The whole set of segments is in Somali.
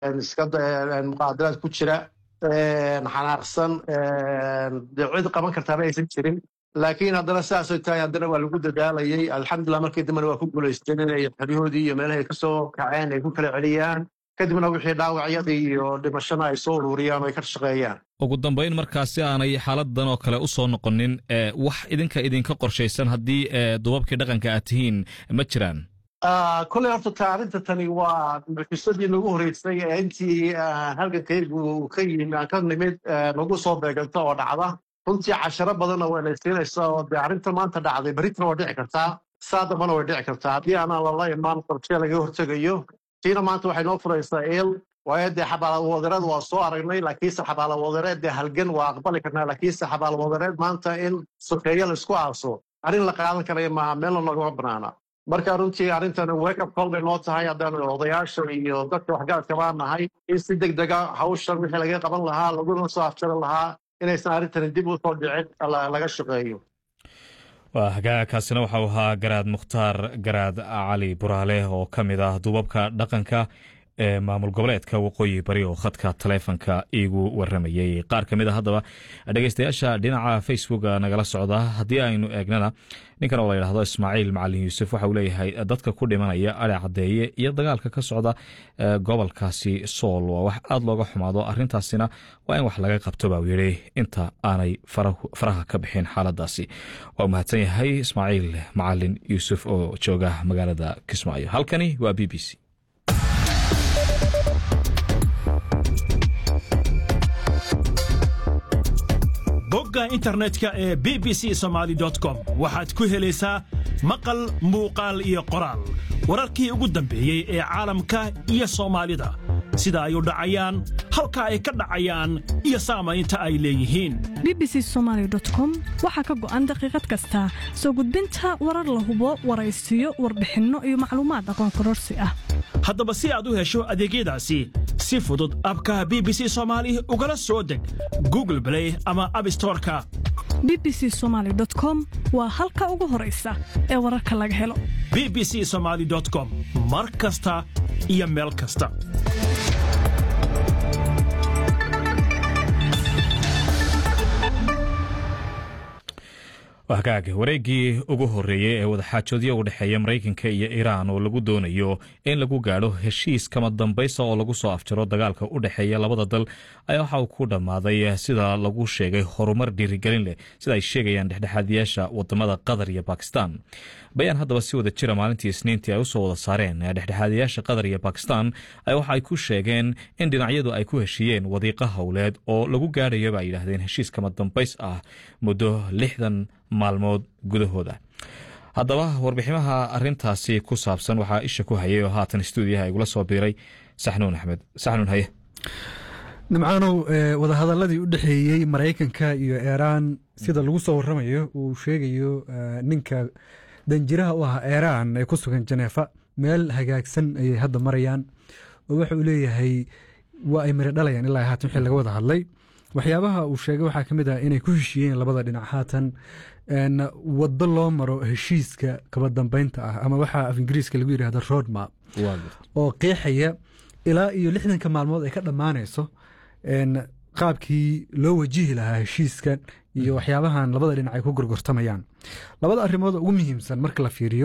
iska muqaadaraad ku jira xanaaqsan dee cid qaban kartaaba aysan jirin laakiin haddana sidaasay tahay haddana waa lagu dadaalayay alxamdulilah markii dambena waa ku guulaysteen inay xeryahoodii iyo meelahay ka soo kaceen ay ku kala celiyaan kadibna wixii dhaawacyadii iyo dhimashana ay soo ururiyaan oo ay ka shaqeeyaan ugu dambayn markaasi aanay xaaladan oo kale u soo noqonin wax idinka idinka qorshaysan haddii dubabkii dhaqanka aad tihiin ma jiraan koley horta ta arrinta tani waa mucjisadii nagu horeysay ee intii halgankaygu ka yimi aan ka nimid nagu soo beeganto oo dhacda runtii casharo badanna waa laysiinaysa oo dee arrinta maanta dhacday berritana waa dhici kartaa saa dambana way dhici kartaa haddii aanaan lala imaan qorshe laga hortegayo tiina maanta waxay noo furaysaa eel waayo dee xabaalawadereed waa soo aragnay laakiinse xabaalawadereed dee halgan waa aqbali karnaa laakiinse xabaalawadereed maanta in sokeeyo laisku aaso arrin la qaadan karaya maaha meelna noogama banaana marka runtii arrintan wakeup call bay noo tahay haddaan odayaasha iyo dadka waxgaradka baan nahay in si deg dega hawshan wixii laga qaban lahaa laguna soo afjari lahaa inaysan arrintani dib u soo dhicin laga shaqeeyo waa hagaagkaasina waxau ahaa garaad mukhtaar garaad cali buraale oo ka mid ah duubabka dhaqanka ee maamul goboleedka waqooyi bari oo khadka taleefonka iigu waramayey qaar ka mid a haddaba dhegeystayaasha dhinaca facebook nagala socda haddii aynu eegnana ninkan oo la yidhahdo ismaaciil macalin yuusuf waxa uu leeyahay dadka ku dhimanaya ari caddeeye iyo dagaalka ka socda gobolkaasi sool waa wax aada looga xumaado arrintaasina waa in wax laga qabto baa uu yidhi inta aanay faraha ka bixin xaaladaasi waa mahadsan yahay ismaaciil macalin yuusuf oo jooga magaalada kismaayo halkani waa b b c bogga internetka ee b b c somaali com waxaad ku helaysaa maqal muuqaal iyo qoraal wararkii ugu dambeeyey ee caalamka iyo soomaalida sida ay u dhacayaan halka ay ka dhacayaan iyo saamaynta ay leeyihiin b b c somaali com waxaa ka go'an daqiiqad kasta soo gudbinta warar la hubo waraysiyo warbixinno iyo macluumaad aqoon kororsi ah haddaba si aad u hesho adeegyadaasi si fudud abka b b c soomaali ugala soo deg google blay ama abstoreka b b c somaali com waa halka ugu horaysa ee wararka laga helo b b c somaali com mar kasta iyo meel kasta hagaag wareeggii ugu horreeyey ee wadaxaajoodyo u dhexeeya maraykanka iyo iiraan oo lagu doonayo in lagu gaadho heshiis kama dambaysa oo lagu soo afjaro dagaalka u dhexeeya labada dal ayaa waxa uu ku dhammaaday sida lagu sheegay horumar dhiirigelin leh sida ay sheegayaan dhexdhexaadiyaasha wadamada qatar iyo bakistan bayaan haddaba si wada jira maalintii isniintii ay usoo wada saareen dhexdhexaadiyaasha qatar iyo bakistan ayaa waxa ay ku sheegeen in dhinacyadu ay ku heshiiyeen wadiiqo howleed oo lagu gaadhayo ba ay yidhaahdeen heshiis kama dambays ah muddo lixdan maalmood gudahooda haddaba warbiximaha arintaasi ku saabsan waxaa isha ku hayay oo haatan stuudiyaha igula soo biiray saxnuun axmed saxnuun haye nimcaanow wadahadaladii u dhexeeyey maraykanka iyo eeraan sida lagu soo waramayo uu sheegayo ninka danjiraha u ahaa eeraan ee ku sugan janeefa meel hagaagsan ayay hadda marayaan oo waxa uu leeyahay waa ay mari dhalayaan ilaa haatan wixii laga wada hadlay waxyaabaha uu sheegay waxaa ka mid ah inay ku heshiiyeen labada dhinac haatan waddo loo maro heshiiska kaba dambeynta ah ama waxaa af ingiriiska lagu yidhahda roadmap oo qeexaya ilaa iyo lixdanka maalmood ay ka dhammaanayso qaabkii loo wajihi lahaa heshiiskan iyo waxyaabahan labada dhinac ay ku gorgortamayaan labada arrimood ugu muhiimsan marka la fiiriyo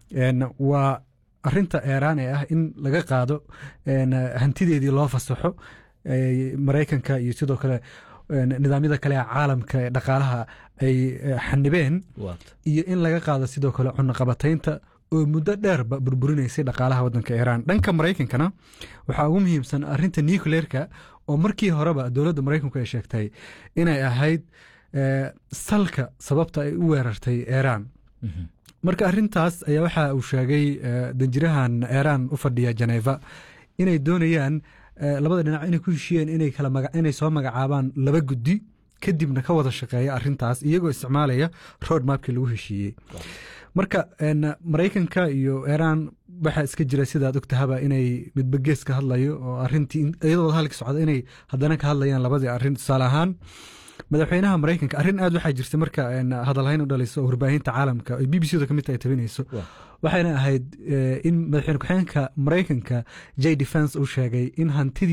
waa arinta eeraan ee ah in laga qaado hantideedii loo fasaxo maraykanka iyo sidoo kale nidaamyada kale ee caalamka ee dhaqaalaha ay xanibeen iyo in laga qaado sidoo kale cunaqabataynta oo muddo dheerba burburinaysay dhaqaalaha wadanka iiraan dhanka maraykankana waxaa ugu muhiimsan arinta nucleerka oo markii horeba dowladda maraykanku ay sheegtay inay ahayd salka sababta ay u weerartay iiraan marka arintaas ayaa waxa uu sheegay danjirahan iiraan u fadhiya janeva inay doonayaan labada dhinac inay ku heshiyeen inay soo magacaabaan laba guddi kadibna ka wada shaqeeya arintaas iyagoo isticmaalaya road mapkii lagu heshiiyey marka maraykanka iyo iiraan waxaa iska jira sidaad ogtahaba inay midba gees ka hadlayo oo arintii iyadoo wadahadalka socda inay haddana ka hadlayaan labadii arin tusaale ahaan madaxweynaha maraykanka arrin aad waxaa jirta marka hadalhayn u dhalayso oo warbaahinta caalamka ay b b c da kamid tahay tabinayso waxayna ahayd in madaxweyne ku-xigeenka maraykanka j defense uu sheegay in hantidii